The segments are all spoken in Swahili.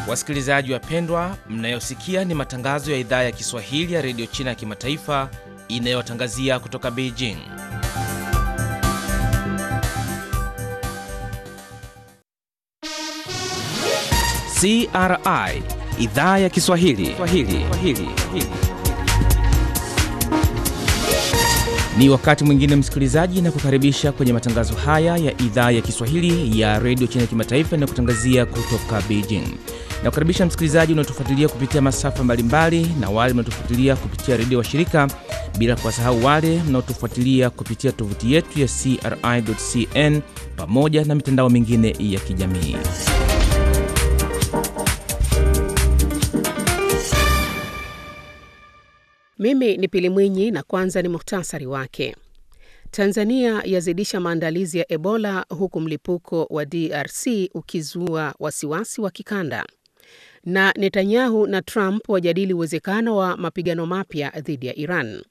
Wasikilizaji wapendwa, mnayosikia ni matangazo ya idhaa ya Kiswahili ya redio China ya kimataifa inayotangazia kutoka Beijing. CRI idhaa ya Kiswahili Swahili. Swahili. Ni wakati mwingine msikilizaji, na kukaribisha kwenye matangazo haya ya idhaa ya Kiswahili ya redio China ya kimataifa inayokutangazia kutoka Beijing. Na kukaribisha msikilizaji unaotufuatilia kupitia masafa mbalimbali na wale mnaotufuatilia kupitia redio wa shirika, bila kuwasahau wale mnaotufuatilia kupitia tovuti yetu ya CRI.cn pamoja na mitandao mingine ya kijamii. Mimi ni Pili Mwinyi na kwanza ni muhtasari wake. Tanzania yazidisha maandalizi ya Ebola huku mlipuko wa DRC ukizua wasiwasi wa kikanda. Na Netanyahu na Trump wajadili uwezekano wa mapigano mapya dhidi ya Iran.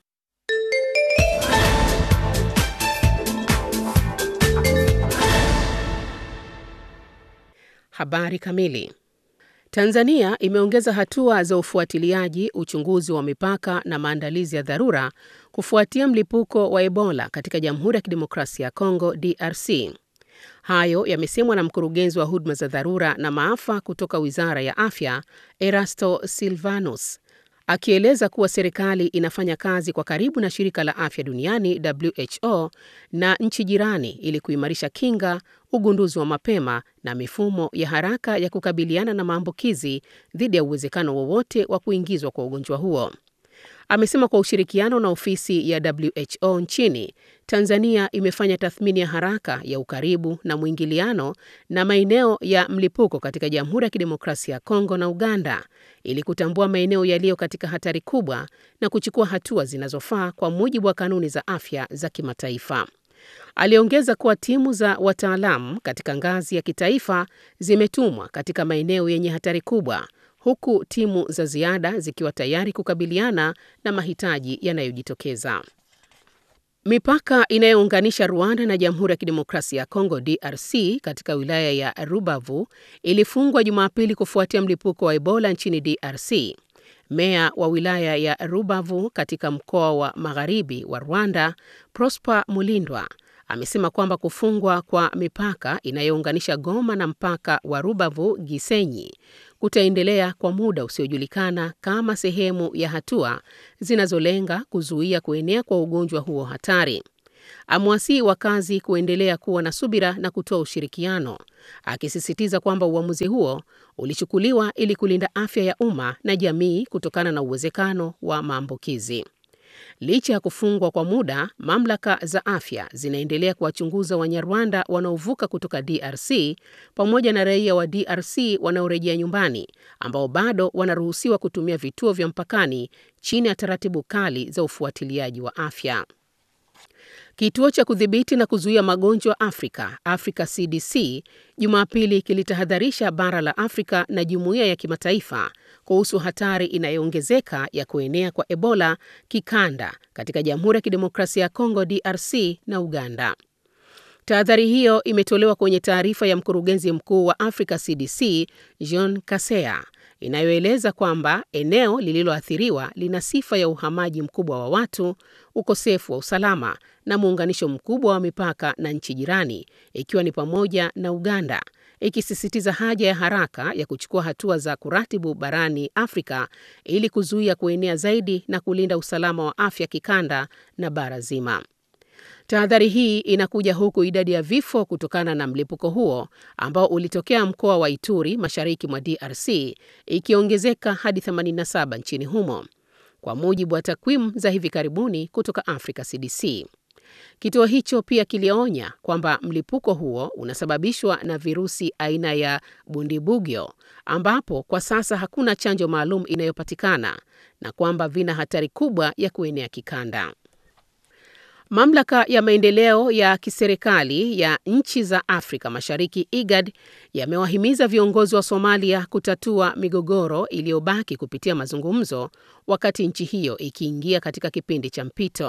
Habari kamili. Tanzania imeongeza hatua za ufuatiliaji, uchunguzi wa mipaka na maandalizi ya dharura kufuatia mlipuko wa Ebola katika Jamhuri ya Kidemokrasia ya Kongo DRC. Hayo yamesemwa na mkurugenzi wa huduma za dharura na maafa kutoka Wizara ya Afya, Erasto Silvanus, akieleza kuwa serikali inafanya kazi kwa karibu na Shirika la Afya Duniani WHO na nchi jirani ili kuimarisha kinga, ugunduzi wa mapema na mifumo ya haraka ya kukabiliana na maambukizi dhidi ya uwezekano wowote wa kuingizwa kwa ugonjwa huo. Amesema kwa ushirikiano na ofisi ya WHO nchini, Tanzania imefanya tathmini ya haraka ya ukaribu na mwingiliano na maeneo ya mlipuko katika Jamhuri ya Kidemokrasia ya Kongo na Uganda ili kutambua maeneo yaliyo katika hatari kubwa na kuchukua hatua zinazofaa kwa mujibu wa kanuni za afya za kimataifa. Aliongeza kuwa timu za wataalamu katika ngazi ya kitaifa zimetumwa katika maeneo yenye hatari kubwa huku timu za ziada zikiwa tayari kukabiliana na mahitaji yanayojitokeza. Mipaka inayounganisha Rwanda na Jamhuri ya Kidemokrasia ya Kongo DRC katika wilaya ya Rubavu ilifungwa Jumapili kufuatia mlipuko wa Ebola nchini DRC. Meya wa wilaya ya Rubavu katika mkoa wa Magharibi wa Rwanda, Prosper Mulindwa amesema kwamba kufungwa kwa mipaka inayounganisha Goma na mpaka wa Rubavu Gisenyi kutaendelea kwa muda usiojulikana kama sehemu ya hatua zinazolenga kuzuia kuenea kwa ugonjwa huo hatari. Amewasihi wakazi kuendelea kuwa na subira na kutoa ushirikiano, akisisitiza kwamba uamuzi huo ulichukuliwa ili kulinda afya ya umma na jamii kutokana na uwezekano wa maambukizi. Licha ya kufungwa kwa muda, mamlaka za afya zinaendelea kuwachunguza Wanyarwanda wanaovuka kutoka DRC pamoja na raia wa DRC wanaorejea nyumbani ambao bado wanaruhusiwa kutumia vituo vya mpakani chini ya taratibu kali za ufuatiliaji wa afya. Kituo cha kudhibiti na kuzuia magonjwa Afrika, Africa CDC, Jumapili kilitahadharisha bara la Afrika na jumuiya ya kimataifa kuhusu hatari inayoongezeka ya kuenea kwa Ebola kikanda katika Jamhuri ya Kidemokrasia ya Kongo DRC na Uganda. Tahadhari hiyo imetolewa kwenye taarifa ya mkurugenzi mkuu wa Africa CDC, Jean Kaseya, inayoeleza kwamba eneo lililoathiriwa lina sifa ya uhamaji mkubwa wa watu, ukosefu wa usalama na muunganisho mkubwa wa mipaka na nchi jirani, ikiwa ni pamoja na Uganda, ikisisitiza haja ya haraka ya kuchukua hatua za kuratibu barani Afrika ili kuzuia kuenea zaidi na kulinda usalama wa afya kikanda na bara zima. Tahadhari hii inakuja huku idadi ya vifo kutokana na mlipuko huo ambao ulitokea mkoa wa Ituri mashariki mwa DRC ikiongezeka hadi 87 nchini humo, kwa mujibu wa takwimu za hivi karibuni kutoka Africa CDC. Kituo hicho pia kilionya kwamba mlipuko huo unasababishwa na virusi aina ya Bundibugyo ambapo kwa sasa hakuna chanjo maalum inayopatikana na kwamba vina hatari kubwa ya kuenea kikanda. Mamlaka ya maendeleo ya kiserikali ya nchi za Afrika Mashariki IGAD yamewahimiza viongozi wa Somalia kutatua migogoro iliyobaki kupitia mazungumzo wakati nchi hiyo ikiingia katika kipindi cha mpito.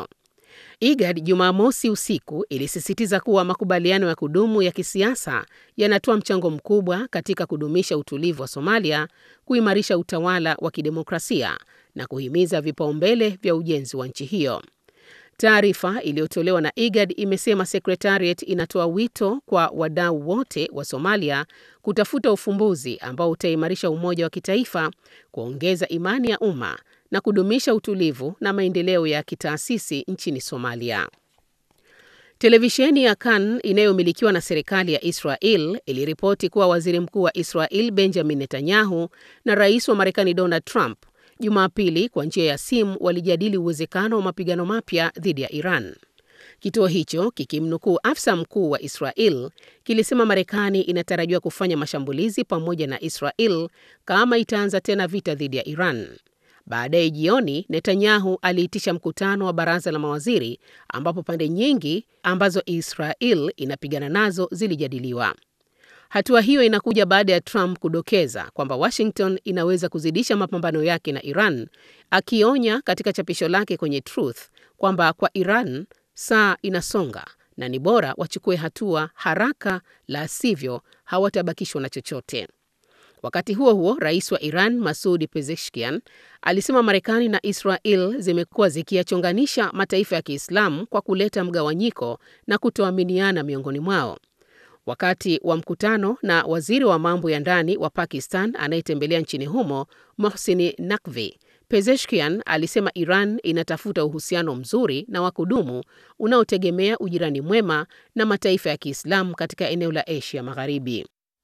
IGAD Jumamosi usiku ilisisitiza kuwa makubaliano ya kudumu ya kisiasa yanatoa mchango mkubwa katika kudumisha utulivu wa Somalia, kuimarisha utawala wa kidemokrasia na kuhimiza vipaumbele vya ujenzi wa nchi hiyo. Taarifa iliyotolewa na IGAD imesema Secretariat inatoa wito kwa wadau wote wa Somalia kutafuta ufumbuzi ambao utaimarisha umoja wa kitaifa, kuongeza imani ya umma na kudumisha utulivu na maendeleo ya kitaasisi nchini Somalia. Televisheni ya Kan inayomilikiwa na serikali ya Israel iliripoti kuwa waziri mkuu wa Israel Benjamin Netanyahu na rais wa Marekani Donald Trump Jumapili kwa njia ya simu walijadili uwezekano wa mapigano mapya dhidi ya Iran. Kituo hicho kikimnukuu afisa mkuu wa Israel kilisema Marekani inatarajiwa kufanya mashambulizi pamoja na Israel kama itaanza tena vita dhidi ya Iran. Baadaye jioni, Netanyahu aliitisha mkutano wa baraza la mawaziri ambapo pande nyingi ambazo Israel inapigana nazo zilijadiliwa. Hatua hiyo inakuja baada ya Trump kudokeza kwamba Washington inaweza kuzidisha mapambano yake na Iran, akionya katika chapisho lake kwenye Truth kwamba kwa Iran saa inasonga na ni bora wachukue hatua haraka, la sivyo hawatabakishwa na chochote. Wakati huo huo, rais wa Iran Masoud Pezeshkian alisema Marekani na Israel zimekuwa zikiyachonganisha mataifa ya Kiislamu kwa kuleta mgawanyiko na kutoaminiana miongoni mwao. Wakati wa mkutano na waziri wa mambo ya ndani wa Pakistan anayetembelea nchini humo Mohsin Naqvi, Pezeshkian alisema Iran inatafuta uhusiano mzuri na wa kudumu unaotegemea ujirani mwema na mataifa ya Kiislamu katika eneo la Asia Magharibi.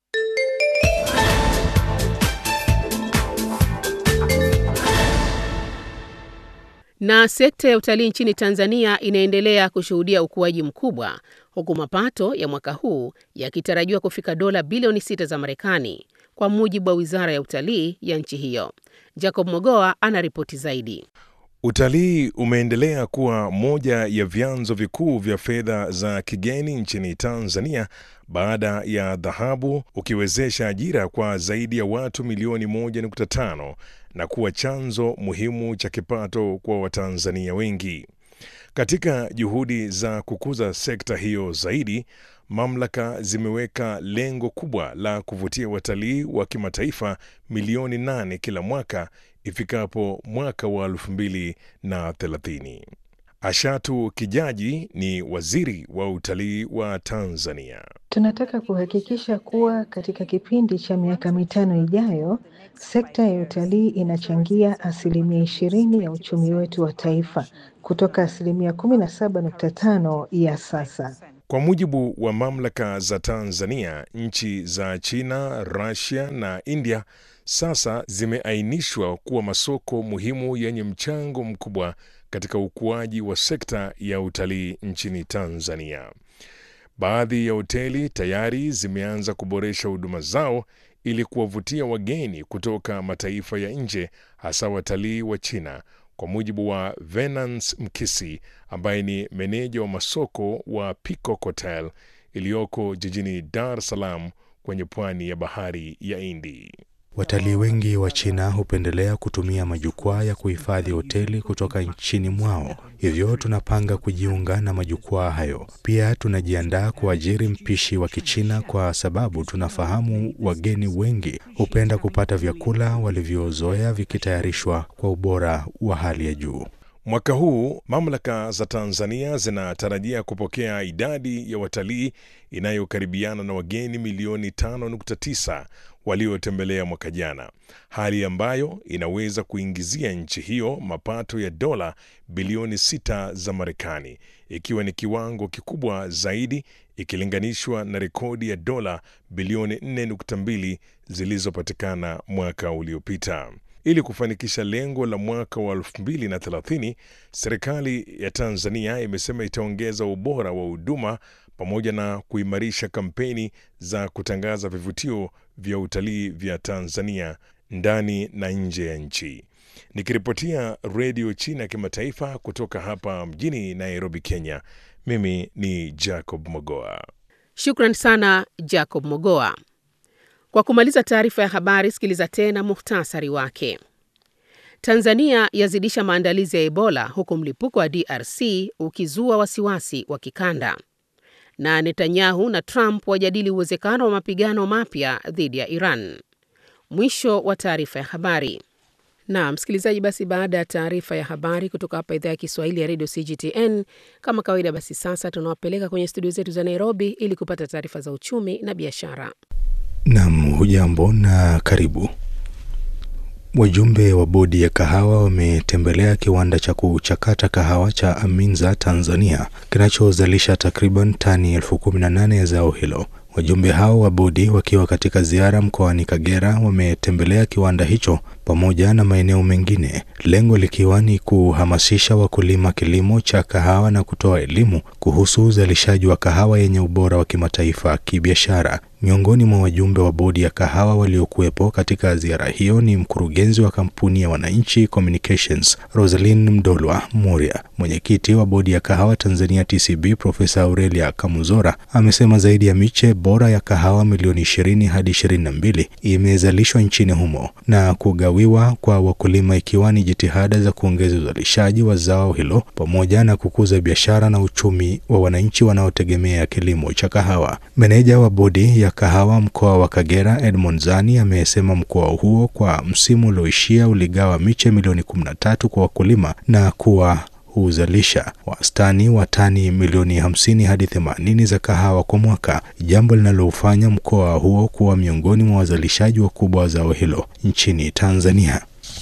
Na sekta ya utalii nchini Tanzania inaendelea kushuhudia ukuaji mkubwa huku mapato ya mwaka huu yakitarajiwa kufika dola bilioni sita za Marekani kwa mujibu wa Wizara ya Utalii ya nchi hiyo. Jacob Mogoa anaripoti zaidi. Utalii umeendelea kuwa moja ya vyanzo vikuu vya fedha za kigeni nchini Tanzania baada ya dhahabu ukiwezesha ajira kwa zaidi ya watu milioni 1.5 na kuwa chanzo muhimu cha kipato kwa Watanzania wengi. Katika juhudi za kukuza sekta hiyo zaidi, mamlaka zimeweka lengo kubwa la kuvutia watalii wa kimataifa milioni nane kila mwaka ifikapo mwaka wa elfu mbili na thelathini. Ashatu Kijaji ni waziri wa utalii wa Tanzania. Tunataka kuhakikisha kuwa katika kipindi cha miaka mitano ijayo, sekta ya utalii inachangia asilimia ishirini ya uchumi wetu wa taifa kutoka asilimia kumi na saba nukta tano ya sasa. Kwa mujibu wa mamlaka za Tanzania, nchi za China, Russia na India sasa zimeainishwa kuwa masoko muhimu yenye mchango mkubwa katika ukuaji wa sekta ya utalii nchini Tanzania. Baadhi ya hoteli tayari zimeanza kuboresha huduma zao ili kuwavutia wageni kutoka mataifa ya nje, hasa watalii wa China, kwa mujibu wa Venance Mkisi ambaye ni meneja wa masoko wa Peacock Hotel iliyoko jijini Dar es Salaam kwenye pwani ya bahari ya Hindi. Watalii wengi wa China hupendelea kutumia majukwaa ya kuhifadhi hoteli kutoka nchini mwao, hivyo tunapanga kujiunga na majukwaa hayo. Pia tunajiandaa kuajiri mpishi wa Kichina kwa sababu tunafahamu wageni wengi hupenda kupata vyakula walivyozoea vikitayarishwa kwa ubora wa hali ya juu. Mwaka huu mamlaka za Tanzania zinatarajia kupokea idadi ya watalii inayokaribiana na wageni milioni 5.9 waliotembelea mwaka jana, hali ambayo inaweza kuingizia nchi hiyo mapato ya dola bilioni 6 za Marekani, ikiwa ni kiwango kikubwa zaidi ikilinganishwa na rekodi ya dola bilioni 4.2 zilizopatikana mwaka uliopita. Ili kufanikisha lengo la mwaka wa 2030, serikali ya Tanzania imesema itaongeza ubora wa huduma pamoja na kuimarisha kampeni za kutangaza vivutio vya utalii vya Tanzania ndani na nje ya nchi. Nikiripotia Redio China ya Kimataifa kutoka hapa mjini Nairobi, Kenya, mimi ni Jacob Mogoa. Shukran sana Jacob Mogoa. Kwa kumaliza taarifa ya habari, sikiliza tena muhtasari wake. Tanzania yazidisha maandalizi ya Ebola huku mlipuko wa DRC ukizua wasiwasi wa kikanda. Na Netanyahu na Trump wajadili uwezekano wa mapigano mapya dhidi ya Iran. Mwisho wa taarifa ya habari. Na msikilizaji, basi baada ya taarifa ya habari kutoka hapa idhaa ya Kiswahili ya redio CGTN, kama kawaida, basi sasa tunawapeleka kwenye studio zetu za Nairobi ili kupata taarifa za uchumi na biashara. Nam, hujambo na karibu. Wajumbe wa bodi ya kahawa wametembelea kiwanda cha kuchakata kahawa cha Aminza Tanzania kinachozalisha takriban tani elfu kumi na nane ya zao hilo. Wajumbe hao wa bodi wakiwa katika ziara mkoani Kagera wametembelea kiwanda hicho pamoja na maeneo mengine, lengo likiwa ni kuhamasisha wakulima kilimo cha kahawa na kutoa elimu kuhusu uzalishaji wa kahawa yenye ubora wa kimataifa kibiashara. Miongoni mwa wajumbe wa bodi ya kahawa waliokuwepo katika ziara hiyo ni mkurugenzi wa kampuni ya Wananchi Communications Rosalyn Mdolwa Muria. Mwenyekiti wa bodi ya kahawa Tanzania TCB Profesa Aurelia Kamuzora amesema zaidi ya miche bora ya kahawa milioni ishirini hadi ishirini na mbili imezalishwa nchini humo na kugawiwa kwa wakulima, ikiwa ni jitihada za kuongeza uzalishaji wa zao hilo pamoja na kukuza biashara na uchumi wa wananchi wanaotegemea kilimo cha kahawa. Meneja wa bodi ya kahawa mkoa wa Kagera Edmond Zani amesema mkoa huo kwa msimu ulioishia uligawa miche milioni 13 kwa wakulima na kuwa huzalisha wastani wa tani milioni 50 hadi 80 za kahawa kwa mwaka, jambo linalofanya mkoa huo kuwa miongoni mwa wazalishaji wakubwa wa zao hilo nchini Tanzania.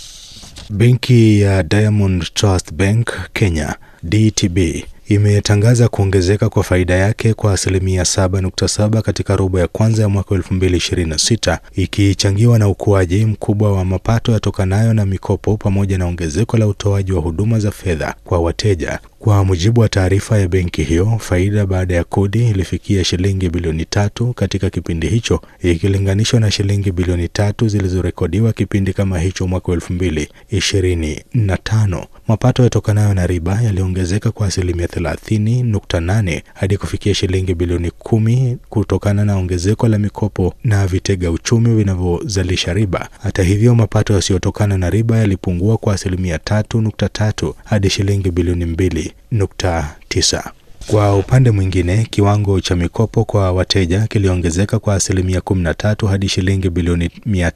Benki ya Diamond Trust Bank Kenya DTB imetangaza kuongezeka kwa faida yake kwa asilimia 7.7 katika robo ya kwanza ya mwaka 2026 ikichangiwa na ukuaji mkubwa wa mapato yatokanayo na mikopo pamoja na ongezeko la utoaji wa huduma za fedha kwa wateja. Kwa mujibu wa taarifa ya benki hiyo, faida baada ya kodi ilifikia shilingi bilioni tatu katika kipindi hicho ikilinganishwa na shilingi bilioni tatu zilizorekodiwa kipindi kama hicho mwaka elfu mbili ishirini na tano. Mapato yatokanayo na riba yaliongezeka kwa asilimia thelathini nukta nane hadi kufikia shilingi bilioni kumi kutokana na ongezeko la mikopo na vitega uchumi vinavyozalisha riba. Hata hivyo, mapato yasiyotokana na riba yalipungua kwa asilimia tatu nukta tatu hadi shilingi bilioni mbili nukta tisa. Kwa upande mwingine, kiwango cha mikopo kwa wateja kiliongezeka kwa asilimia 13 hadi shilingi bilioni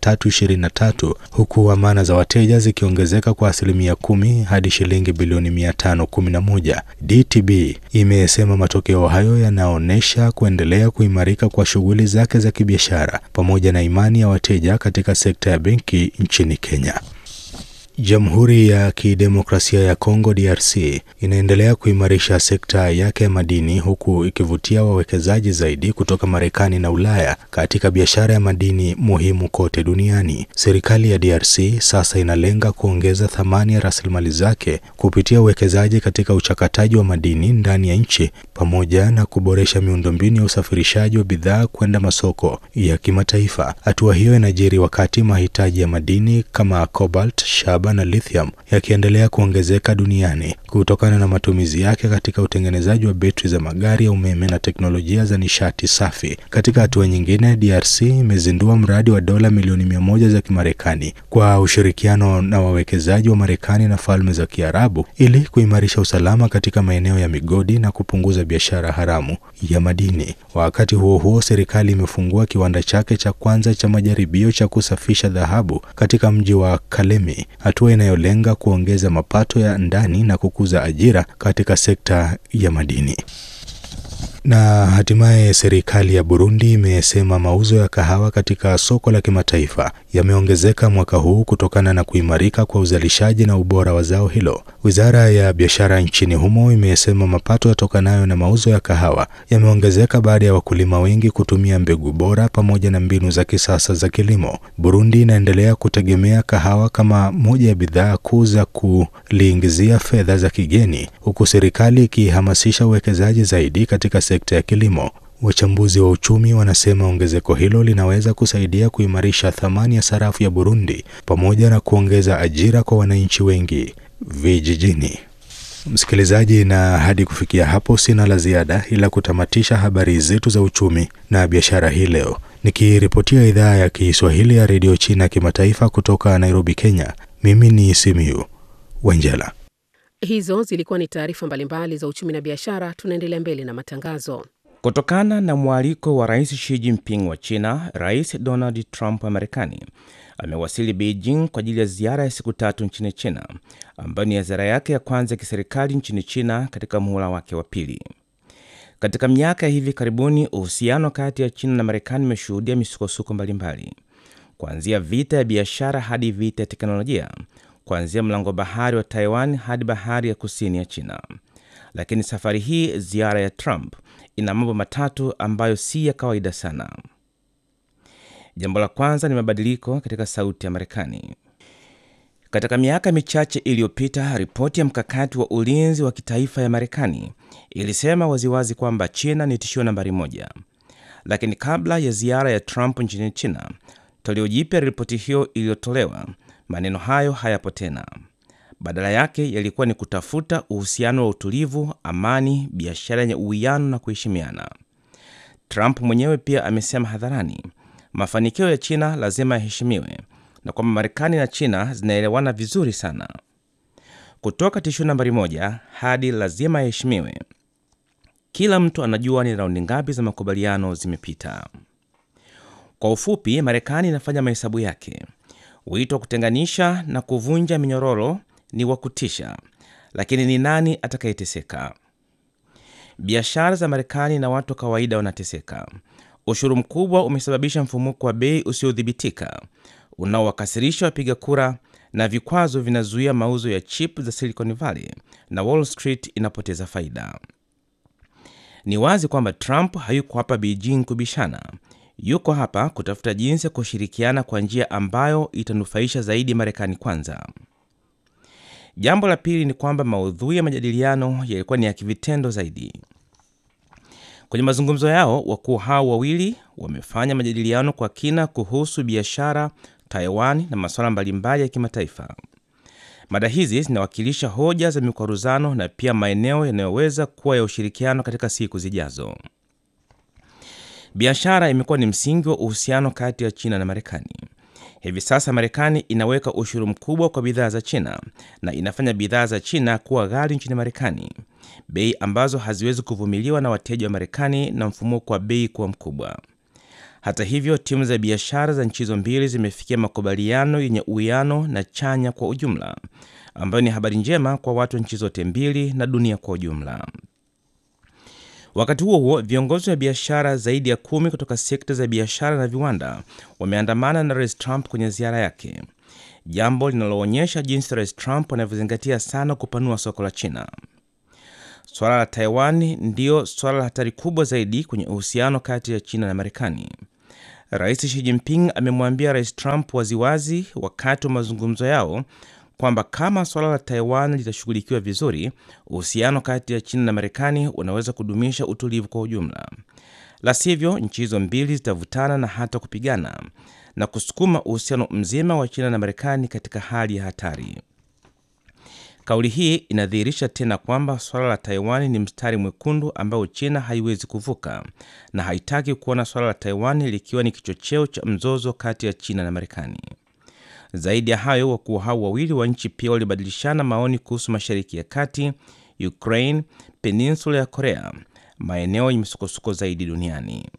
323 huku amana za wateja zikiongezeka kwa asilimia kumi hadi shilingi bilioni 511. DTB imesema matokeo hayo yanaonyesha kuendelea kuimarika kwa shughuli zake za kibiashara pamoja na imani ya wateja katika sekta ya benki nchini Kenya. Jamhuri ya Kidemokrasia ya Kongo DRC inaendelea kuimarisha sekta yake ya madini huku ikivutia wawekezaji zaidi kutoka Marekani na Ulaya katika biashara ya madini muhimu kote duniani. Serikali ya DRC sasa inalenga kuongeza thamani ya rasilimali zake kupitia uwekezaji katika uchakataji wa madini ndani ya nchi pamoja na kuboresha miundombinu ya usafirishaji wa bidhaa kwenda masoko ya kimataifa. Hatua hiyo inajiri wakati mahitaji ya madini kama cobalt, shaba na lithium yakiendelea kuongezeka duniani kutokana na matumizi yake katika utengenezaji wa betri za magari ya umeme na teknolojia za nishati safi. Katika hatua nyingine, DRC imezindua mradi wa dola milioni mia moja za Kimarekani kwa ushirikiano na wawekezaji wa Marekani na Falme za Kiarabu ili kuimarisha usalama katika maeneo ya migodi na kupunguza biashara haramu ya madini. Wakati huo huo, serikali imefungua kiwanda chake cha kwanza cha majaribio cha kusafisha dhahabu katika mji wa Kalemi, hatua inayolenga kuongeza mapato ya ndani na kukuza ajira katika sekta ya madini. Na hatimaye serikali ya Burundi imesema mauzo ya kahawa katika soko la kimataifa yameongezeka mwaka huu kutokana na kuimarika kwa uzalishaji na ubora wa zao hilo. Wizara ya biashara nchini humo imesema mapato yatokanayo na mauzo ya kahawa yameongezeka baada ya wakulima wengi kutumia mbegu bora pamoja na mbinu za kisasa za kilimo. Burundi inaendelea kutegemea kahawa kama moja ya bidhaa kuu za kuliingizia fedha za kigeni, huku serikali ikihamasisha uwekezaji zaidi katika sekta ya kilimo. Wachambuzi wa uchumi wanasema ongezeko hilo linaweza kusaidia kuimarisha thamani ya sarafu ya Burundi pamoja na kuongeza ajira kwa wananchi wengi vijijini. Msikilizaji, na hadi kufikia hapo sina la ziada ila kutamatisha habari zetu za uchumi na biashara hii leo, nikiripotia idhaa ya Kiswahili ya redio China kimataifa kutoka Nairobi, Kenya. Mimi ni Simiyu Wanjala. Hizo zilikuwa ni taarifa mbalimbali za uchumi na biashara. Tunaendelea mbele na matangazo. Kutokana na mwaliko wa Rais Xi Jinping wa China, Rais Donald Trump wa Marekani amewasili Beijing kwa ajili ya ziara ya siku tatu nchini China, ambayo ni ziara yake ya kwanza ya kiserikali nchini China katika muhula wake wa pili. Katika miaka ya hivi karibuni, uhusiano kati ya China na Marekani umeshuhudia misukosuko mbalimbali, kuanzia vita ya biashara hadi vita ya teknolojia, kuanzia mlango bahari wa Taiwan hadi bahari ya kusini ya China. Lakini safari hii ziara ya Trump ina mambo matatu ambayo si ya kawaida sana. Jambo la kwanza ni mabadiliko katika sauti ya Marekani. Katika miaka michache iliyopita, ripoti ya mkakati wa ulinzi wa kitaifa ya Marekani ilisema waziwazi kwamba China ni tishio nambari moja. Lakini kabla ya ziara ya Trump nchini China, toleo jipya la ripoti hiyo iliyotolewa, maneno hayo hayapo tena. Badala yake yalikuwa ni kutafuta uhusiano wa utulivu, amani, biashara yenye uwiano na kuheshimiana. Trump mwenyewe pia amesema hadharani mafanikio ya China lazima yaheshimiwe na kwamba Marekani na China zinaelewana vizuri sana. Kutoka tishio nambari moja hadi lazima yaheshimiwe, kila mtu anajua ni raundi ngapi za makubaliano zimepita. Kwa ufupi, Marekani inafanya mahesabu yake. Wito wa kutenganisha na kuvunja minyororo ni wa kutisha, lakini ni nani atakayeteseka? Biashara za Marekani na watu wa kawaida wanateseka. Ushuru mkubwa umesababisha mfumuko wa bei usiodhibitika unaowakasirisha wapiga kura, na vikwazo vinazuia mauzo ya chip za Silicon Valley na Wall Street inapoteza faida. Ni wazi kwamba Trump hayuko hapa Beijing kubishana. Yuko hapa kutafuta jinsi ya kushirikiana kwa njia ambayo itanufaisha zaidi Marekani kwanza. Jambo la pili ni kwamba maudhui ya majadiliano yalikuwa ni ya kivitendo zaidi. Kwenye mazungumzo yao, wakuu hao wawili wamefanya majadiliano kwa kina kuhusu biashara, Taiwan na masuala mbalimbali ya kimataifa. Mada hizi zinawakilisha hoja za mikwaruzano na pia maeneo yanayoweza kuwa ya ushirikiano katika siku zijazo. Biashara imekuwa ni msingi wa uhusiano kati ya China na Marekani. Hivi sasa Marekani inaweka ushuru mkubwa kwa bidhaa za China na inafanya bidhaa za China kuwa ghali nchini Marekani, bei ambazo haziwezi kuvumiliwa na wateja wa Marekani na mfumuko wa bei kuwa mkubwa. Hata hivyo, timu za biashara za nchi hizo mbili zimefikia makubaliano yenye uwiano na chanya kwa ujumla, ambayo ni habari njema kwa watu wa nchi zote mbili na dunia kwa ujumla. Wakati huo huo, viongozi wa biashara zaidi ya kumi kutoka sekta za biashara na viwanda wameandamana na Rais Trump kwenye ziara yake, jambo linaloonyesha jinsi Rais Trump anavyozingatia sana kupanua soko la China. Swala la Taiwan ndiyo swala la hatari kubwa zaidi kwenye uhusiano kati ya China na Marekani. Rais Xi Jinping amemwambia Rais Trump waziwazi wakati wa mazungumzo yao kwamba kama suala la Taiwan litashughulikiwa vizuri, uhusiano kati ya China na Marekani unaweza kudumisha utulivu kwa ujumla. La sivyo, nchi hizo mbili zitavutana na hata kupigana na kusukuma uhusiano mzima wa China na Marekani katika hali ya hatari. Kauli hii inadhihirisha tena kwamba suala la Taiwan ni mstari mwekundu ambao China haiwezi kuvuka na haitaki kuona suala la Taiwan likiwa ni kichocheo cha mzozo kati ya China na Marekani. Zaidi ya hayo, wakuu hao wawili wa nchi pia walibadilishana maoni kuhusu Mashariki ya Kati, Ukraine, peninsula ya Korea, maeneo yenye misukosuko zaidi duniani.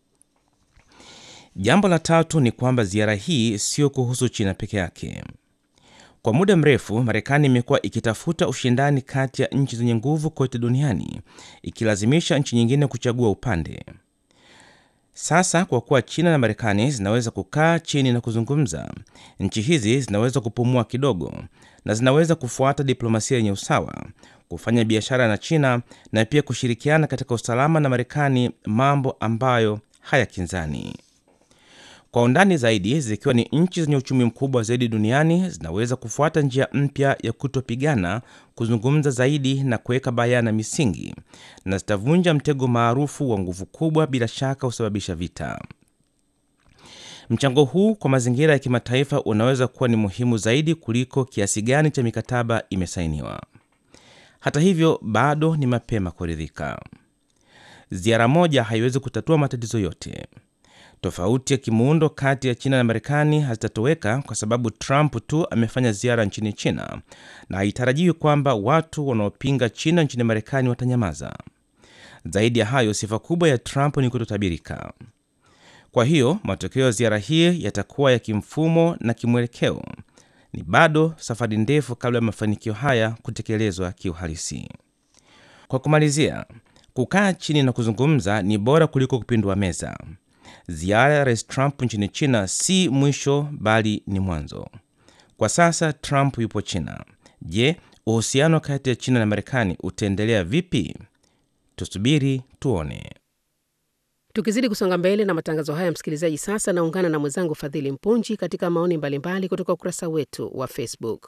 Jambo la tatu ni kwamba ziara hii sio kuhusu China peke yake. Kwa muda mrefu Marekani imekuwa ikitafuta ushindani kati ya nchi zenye nguvu kote duniani, ikilazimisha nchi nyingine kuchagua upande. Sasa kwa kuwa China na Marekani zinaweza kukaa chini na kuzungumza, nchi hizi zinaweza kupumua kidogo na zinaweza kufuata diplomasia yenye usawa, kufanya biashara na China na pia kushirikiana katika usalama na Marekani, mambo ambayo hayakinzani. Kwa undani zaidi, zikiwa ni nchi zenye uchumi mkubwa zaidi duniani, zinaweza kufuata njia mpya ya kutopigana, kuzungumza zaidi na kuweka bayana misingi, na zitavunja mtego maarufu wa nguvu kubwa, bila shaka husababisha vita. Mchango huu kwa mazingira ya kimataifa unaweza kuwa ni muhimu zaidi kuliko kiasi gani cha mikataba imesainiwa. Hata hivyo, bado ni mapema kuridhika. Ziara moja haiwezi kutatua matatizo yote. Tofauti ya kimuundo kati ya China na Marekani hazitatoweka kwa sababu Trump tu amefanya ziara nchini China, na haitarajiwi kwamba watu wanaopinga China nchini Marekani watanyamaza. Zaidi ya hayo, sifa kubwa ya Trump ni kutotabirika. Kwa hiyo matokeo ya ziara hii yatakuwa ya kimfumo na kimwelekeo. Ni bado safari ndefu kabla ya mafanikio haya kutekelezwa kiuhalisi. Kwa kumalizia, kukaa chini na kuzungumza ni bora kuliko kupindua meza. Ziara ya rais Trump nchini China si mwisho, bali ni mwanzo. Kwa sasa Trump yupo China. Je, uhusiano kati ya China na Marekani utaendelea vipi? Tusubiri tuone. Tukizidi kusonga mbele na matangazo haya, msikilizaji, sasa naungana na mwenzangu Fadhili Mpunji katika maoni mbalimbali kutoka ukurasa wetu wa Facebook.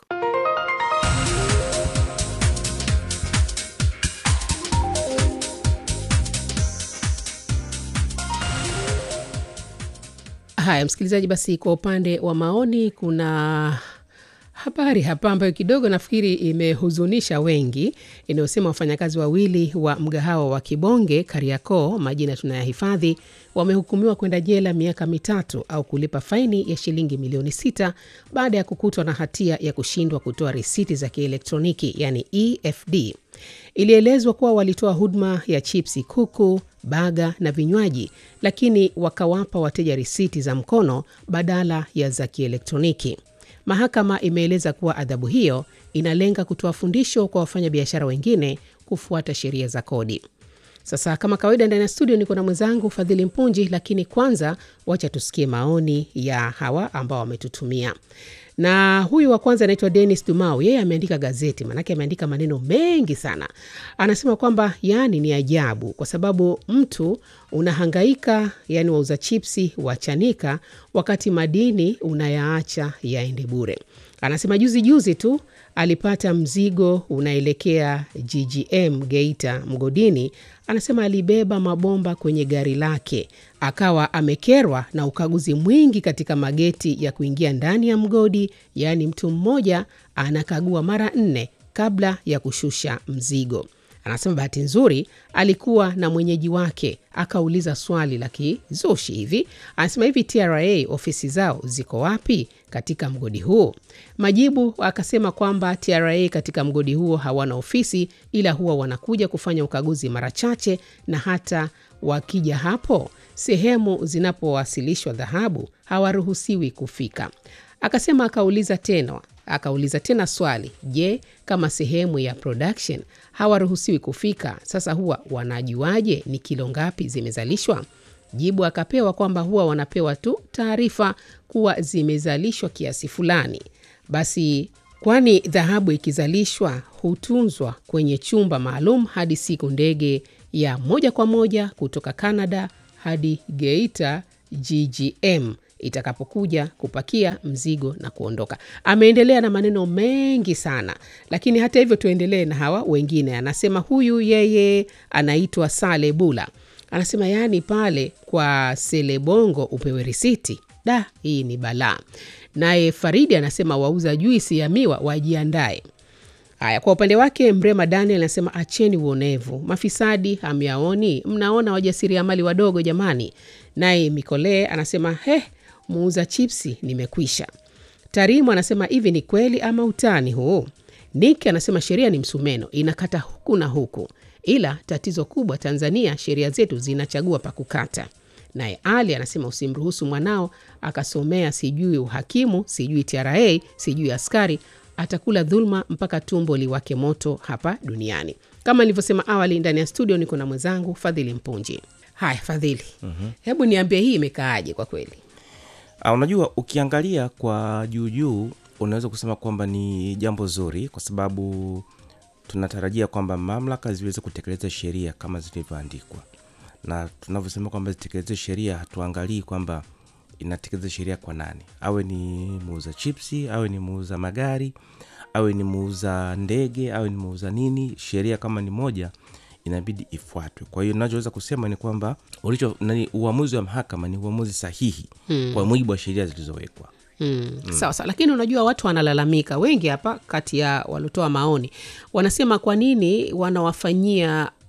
Haya msikilizaji, basi kwa upande wa maoni kuna habari hapa ambayo kidogo nafikiri imehuzunisha wengi, inayosema wafanyakazi wawili wa mgahawa wa Kibonge Kariakoo, majina tunayahifadhi, wamehukumiwa kwenda jela miaka mitatu au kulipa faini ya shilingi milioni sita baada ya kukutwa na hatia ya kushindwa kutoa risiti za kielektroniki yani EFD. Ilielezwa kuwa walitoa huduma ya chipsi, kuku, baga na vinywaji, lakini wakawapa wateja risiti za mkono badala ya za kielektroniki. Mahakama imeeleza kuwa adhabu hiyo inalenga kutoa fundisho kwa wafanyabiashara wengine kufuata sheria za kodi. Sasa kama kawaida, ndani ya studio niko na mwenzangu Fadhili Mpunji, lakini kwanza wacha tusikie maoni ya hawa ambao wametutumia. Na huyu wa kwanza anaitwa Dennis Dumau, yeye ameandika gazeti, maanake ameandika maneno mengi sana. Anasema kwamba yani ni ajabu, kwa sababu mtu unahangaika, yani wauza chipsi wachanika, wakati madini unayaacha yaende bure. Anasema juzi juzi tu alipata mzigo unaelekea GGM Geita mgodini. Anasema alibeba mabomba kwenye gari lake, akawa amekerwa na ukaguzi mwingi katika mageti ya kuingia ndani ya mgodi, yaani mtu mmoja anakagua mara nne kabla ya kushusha mzigo. Anasema bahati nzuri alikuwa na mwenyeji wake, akauliza swali la kizushi hivi. Anasema hivi, TRA ofisi zao ziko wapi katika mgodi huo? Majibu akasema kwamba TRA katika mgodi huo hawana ofisi, ila huwa wanakuja kufanya ukaguzi mara chache, na hata wakija hapo sehemu zinapowasilishwa dhahabu hawaruhusiwi kufika. Akasema akauliza tena akauliza tena swali, je, kama sehemu ya production hawaruhusiwi kufika, sasa huwa wanajuaje ni kilo ngapi zimezalishwa? Jibu akapewa kwamba huwa wanapewa tu taarifa kuwa zimezalishwa kiasi fulani. Basi kwani dhahabu ikizalishwa hutunzwa kwenye chumba maalum hadi siku ndege ya moja kwa moja kutoka Canada hadi Geita GGM itakapokuja kupakia mzigo na kuondoka. Ameendelea na maneno mengi sana, lakini hata hivyo tuendelee na hawa wengine. Anasema huyu yeye anaitwa Sale Bula, anasema yaani pale kwa Selebongo upewe risiti, da, hii ni balaa. Naye Faridi anasema wauza juisi ya miwa wajiandae. Haya, kwa upande wake Mrema Daniel anasema acheni uonevu, mafisadi hamyaoni? Mnaona wajasiriamali wadogo jamani. Naye Mikolee anasema he, muuza chipsi nimekwisha. Tarimu anasema hivi ni kweli ama utani huu? Nick anasema sheria ni msumeno, inakata huku na huku, ila tatizo kubwa Tanzania, sheria zetu zinachagua pa kukata. Naye Ali anasema usimruhusu mwanao akasomea sijui uhakimu, sijui TRA, sijui askari atakula dhuluma mpaka tumbo liwake moto hapa duniani. Kama nilivyosema awali, ndani ya studio niko na mwenzangu Fadhili Mpunji. Haya Fadhili, mm-hmm. hebu niambie hii imekaaje kwa kweli? Uh, unajua ukiangalia kwa juu juu unaweza kusema kwamba ni jambo zuri kwa sababu tunatarajia kwamba mamlaka ziweze kutekeleza sheria kama zilivyoandikwa, na tunavyosema kwamba zitekeleze sheria, hatuangalii kwamba inatekeleza sheria kwa nani, awe ni muuza chipsi, awe ni muuza magari, awe ni muuza ndege, awe ni muuza nini. Sheria kama ni moja inabidi ifuatwe. Kwa hiyo nachoweza kusema ni kwamba ulicho nani, uamuzi wa mahakama ni uamuzi sahihi hmm. kwa mujibu wa sheria zilizowekwa. Mm, mm. Sawa sawa, lakini unajua watu wanalalamika wengi hapa, kati ya waliotoa maoni wanasema kwa nini wanawafanyia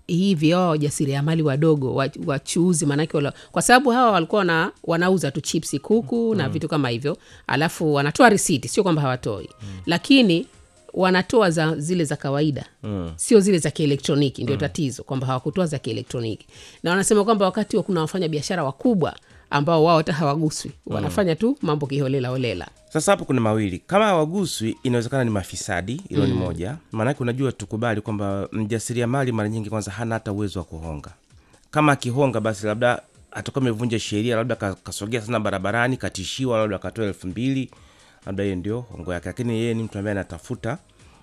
hivi hawa wajasiriamali wadogo wa- wachuuzi maanake wala, kwa sababu hawa walikuwa wana, wanauza tu chipsi kuku na vitu kama hivyo alafu wanatoa risiti sio kwamba hawatoi lakini wanatoa za zile za kawaida mm. sio zile za kielektroniki ndio mm. tatizo kwamba hawakutoa za kielektroniki na wanasema kwamba wakati wa kuna wafanya biashara wakubwa ambao wao hata hawaguswi wanafanya tu mambo kiholela holela sasa hapo kuna mawili kama hawaguswi inawezekana ni mafisadi hilo ni moja maanake unajua tukubali kwamba mjasiriamali mara nyingi kwanza hana hata uwezo wa kuhonga kama akihonga basi labda atakuwa amevunja sheria labda ka- kasogea sana barabarani katishiwa labda akatoa elfu mbili labda hiyo ndio hongo yake lakini yeye ni mtu ambaye anatafuta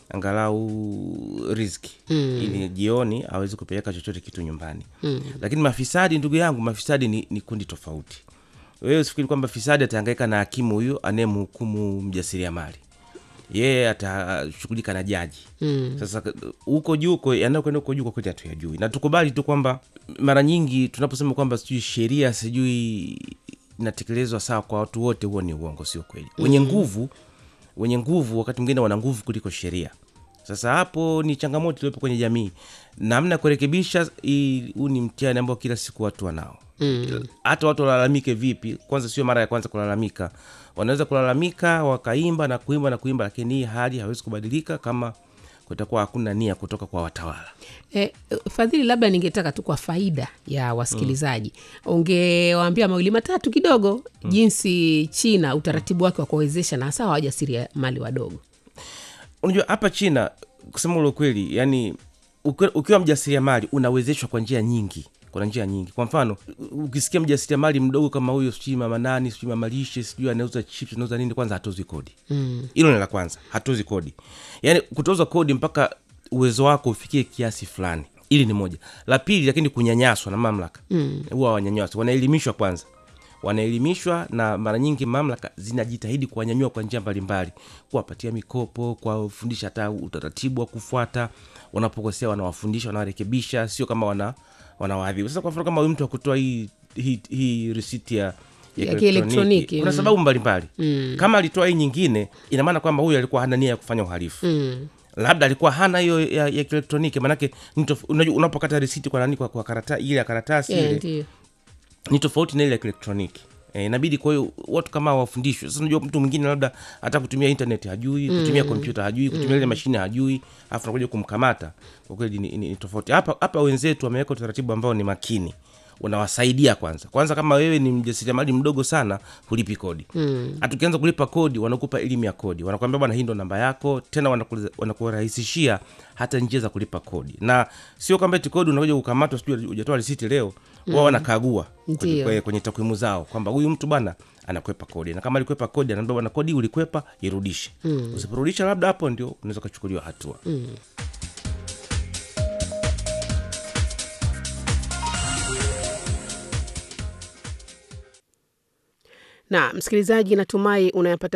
angalau riski mm. ili jioni awezi kupeleka chochote kitu nyumbani mm. lakini mafisadi ndugu yangu mafisadi ni, ni kundi tofauti wewe usifikiri kwamba fisadi ataangaika na hakimu huyu anayemhukumu mjasiriamali yeye atashughulika na jaji mm. sasa k- huko juu huko yanayokwenda huko juu kwa kweli hatuyajui na tukubali tu kwamba mara nyingi tunaposema kwamba sijui sheria sijui inatekelezwa sawa kwa watu wote huo ni uongo sio kweli wenye nguvu wenye nguvu wakati mwingine wana nguvu kuliko sheria sasa hapo ni changamoto iliyopo kwenye jamii namna ya kurekebisha hii- huu ni mtihani ambao kila siku watu wanao hata watu walalamike vipi kwanza sio mara ya kwanza kulalamika wanaweza kulalamika wakaimba na kuimba na kuimba lakini hii hali hawezi kubadilika kama kutakuwa hakuna nia kutoka kwa watawala E, Fadhili, labda ningetaka tu kwa faida ya wasikilizaji ungewaambia mawili matatu kidogo jinsi China utaratibu wake wa kuwawezesha na hasa wajasiriamali wadogo. unajua hapa china kusema ule ukweli yani ukiwa, ukiwa mjasiriamali unawezeshwa kwa njia nyingi kuna njia nyingi kwa mfano u- ukisikia mjasiriamali mdogo kama huyo sijui mama nani sijui mama lishe sijui anauza chips anauza nini kwanza hatozwi kodi hilo ni la kwanza hatozi kodi yaani kutoza kodi mpaka uwezo wako ufikie kiasi fulani ili ni moja la pili lakini kunyanyaswa na mamlaka huwa mm. wanyanyaswa wanaelimishwa kwanza wanaelimishwa na mara nyingi mamlaka zinajitahidi kuwanyanyua kwa njia mbalimbali kuwapatia mikopo kuwafundisha hata utaratibu wa kufuata wanapokosea wanawafundisha wanawarekebisha sio kama wana wanawaadhibu sasa kwa mfano kama huyu mtu akutoa hii hii, hii risiti ya Ya kielektroniki, kuna mm. sababu mbalimbali mm. kama alitoa hii nyingine ina maana kwamba huyu alikuwa hana nia ya kufanya uhalifu mm labda alikuwa hana hiyo ya, ya kielektroniki manake ni tof- unajua unapokata risiti kwa nani kwa, kwa karata, ile ya karatasi Eh, ile ndio. ni tofauti na ile ya kielektroniki e, inabidi kwa hiyo watu kama hao wafundishwe sasa unajua mtu mwingine labda hata kutumia internet hajui kutumia kompyuta hajui kutumia ile mashine hajui alafu nakuja kumkamata kwa kweli ni, ni, ni tofauti hapa hapa wenzetu wameweka utaratibu ambao ni makini unawasaidia kwanza kwanza kama wewe ni mjasiriamali mdogo sana hulipi kodi hata ukianza kulipa kodi wanakupa elimu ya kodi wanakuambia bwana hii ndo namba yako tena wanaku- wanakurahisishia hata njia za kulipa kodi na sio kwamba eti kodi unakuja kukamatwa sijui hujatoa risiti leo wao wanakagua kwenye, Ndio. kwenye, kwenye takwimu zao kwamba huyu mtu bwana anakwepa kodi na kama alikwepa kodi anaambia bwana kodi ulikwepa irudishe mm. usiporudisha labda hapo ndio unaweza ukachukuliwa hatua mm. Na msikilizaji, natumai unayapata